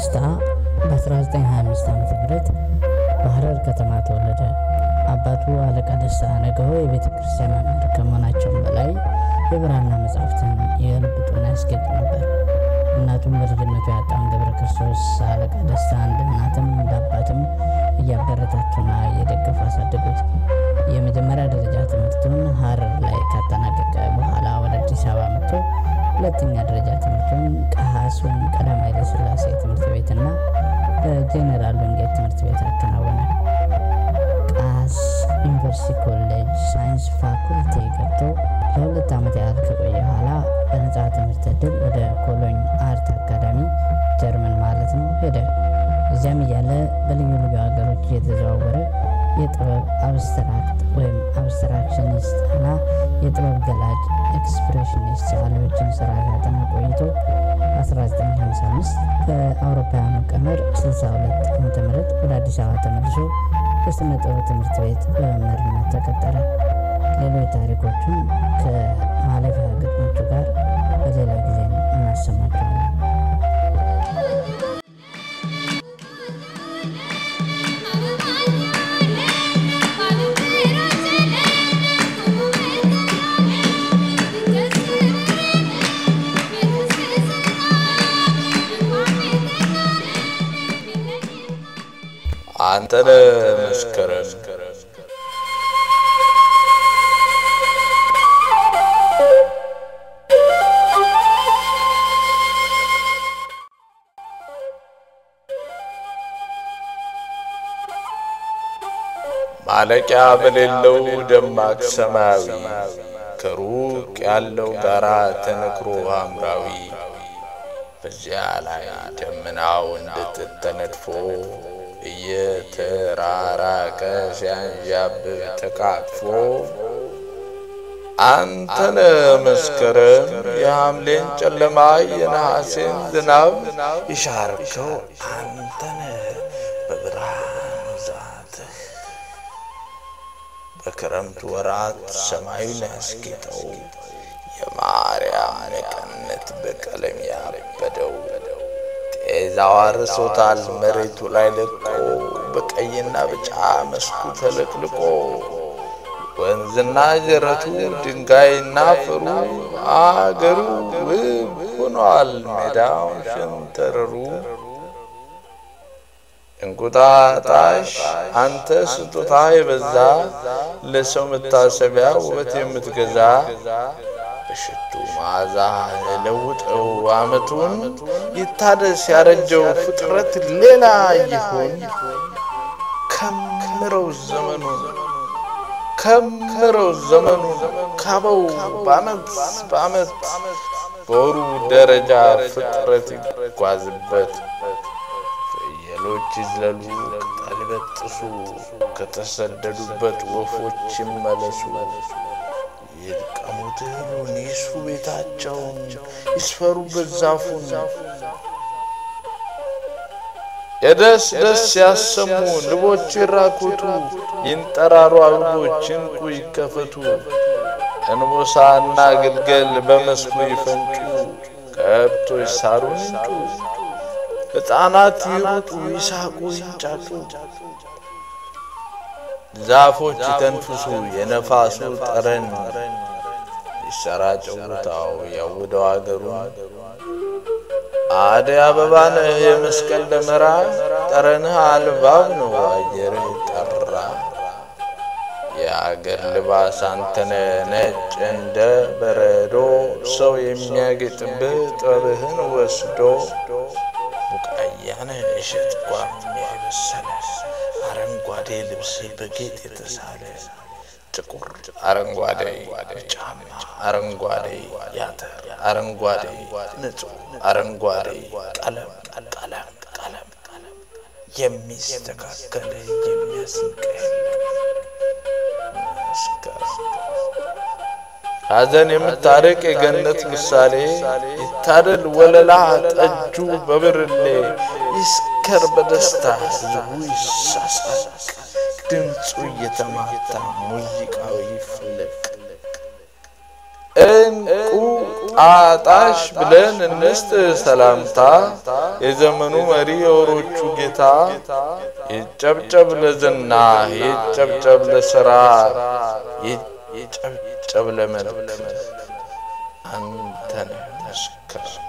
ደስታ በ1925 ዓ ም በሐረር ከተማ ተወለደ። አባቱ አለቃ ደስታ ነገው የቤተ ክርስቲያን መምህር ከመሆናቸውም በላይ የብራና መጻሕፍትን የልብጡና ያስጌጡ ነበር። እናቱም በልጅነቱ ያጣውን ገብረ ክርስቶስ አለቃ ደስታ እንደ እናትም እንደ አባትም እያበረታቱና እየደገፉ አሳደጉት። የመጀመሪያ ደረጃ ትምህርቱን ሐረር ላይ ካጠናቀቀ በኋላ ወደ አዲስ አበባ መጥቶ ሁለተኛ ደረጃ ትምህርቱን ቀሐስ ወይም ቀዳማዊ ኃይለ ሥላሴ ትምህርት ቤትና በጄኔራል ወንጌል ትምህርት ቤት አከናወነ። ቃስ ዩኒቨርሲቲ ኮሌጅ ሳይንስ ፋኩልቲ ገብቶ ለሁለት ዓመት ያህል ከቆየ በኋላ በነጻ ትምህርት ዕድል ወደ ኮሎኝ አርት አካዳሚ ጀርመን ማለት ነው ሄደ። እዚያም እያለ በልዩ ልዩ ሀገሮች እየተዘዋወረ የጥበብ አብስትራክት ወይም አብስትራክሽኒስት እና የጥበብ ገላጭ ኤክስፕሬሽኒስት ሰዓሊዎችን ስራ ካጠና ቆይቶ 1955 በአውሮፓውያኑ ቀመር 62 ዓ ም ወደ አዲስ አበባ ተመልሶ በስነ ጥበብ ትምህርት ቤት በመምህርነት ተቀጠረ። ሌሎች ታሪኮቹን ከማለፊያ ግጥሞቹ ጋር በሌላ ጊዜ እናሰማቸዋለን። አንተነ መስከረም ማለቂያ በሌለው ደማቅ ሰማያዊ ከሩቅ ያለው ጋራ ተነክሮ ሐምራዊ በዚያ ላይ ደመናው እንድጥጥ ተነድፎ እየተራራቀ ሲያንዣብብ ተቃጥፎ አንተነ መስከረም የሐምሌን ጨለማ የነሐሴን ዝናብ ይሻርከው አንተነ በብርሃን ዛትህ በክረምት ወራት ሰማዩን ያስጌጠው የማርያም መቀነት በቀለም ያበደው ጤዛው አርሶታል መሬቱ ላይ ለቆ በቀይና ቢጫ መስኩ ተለቅልቆ ወንዝና ጀረቱ ድንጋይና አፈሩ አገሩ ውብ ሆኗል ሜዳው ሸንተረሩ። እንቁጣጣሽ አንተ ስጦታ የበዛ ለሰው መታሰቢያ ውበት የምትገዛ በሽቱ መዓዛ ለውጠው ዓመቱን ይታደስ ያረጀው ፍጥረት ሌላ ይሆን ከምረው ዘመኑን ከምረው ዘመኑን ካበው በዓመት በዓመት በወሩ ደረጃ ፍጥረት ይጓዝበት ፍየሎች ይዝለሉ ቅጠል ይበጥሱ ከተሰደዱበት ወፎች ይመለሱ ይልቀሙት እህሉን ይስሩ ቤታቸውን ይስፈሩበት ዛፉን የደስ ደስ ያሰሙ ንቦች ይራኮቱ ይንጠራሩ አበቦች እንቁ ይከፈቱ እንቦሳና ግልገል በመስኩ ይፈንጩ ከብቶች ሳሩን ይንጩ ሕፃናት ይሩጡ ይሳቁ ይንጫጩ ዛፎች ይተንፍሱ የነፋሱ ጠረን ይሰራጨው ቦታው ያውደው አገሩን አደይ አበባነ የመስቀል ደመራ ጠረንህ አልባብ ነው አየርህ ጠራ የአገር ልባስ አንተነ ነጭ እንደ በረዶ ሰው የሚያጌጥብህ ጥበብህን ወስዶ ቡቃያነ እሸት ጓም የበሰለ አረንጓዴ ልብስ በጌጥ የተሳለ ጥቁር አረንጓዴ ጫማ አረንጓዴ ያተር አረንጓዴ ንጹህ አረንጓዴ ቀለም ቀለም ቀለም የሚስተካከል የሚያስንቅ ሐዘን የምታርቅ የገነት ምሳሌ ይታደል ወለላ ጠጁ በብርሌ ይስከር በደስታ ህዝቡ ይሳሳቅ ድምፁ እየተማታ ሙዚቃው ይፍለቅ እንቁ ጣጣሽ ብለን እንስጥ ሰላምታ የዘመኑ መሪ የወሮቹ ጌታ ይጨብጨብ ለዝና ይጨብጨብ ለስራ ይጨብጨብ ለመልክ አንተነህ መስክር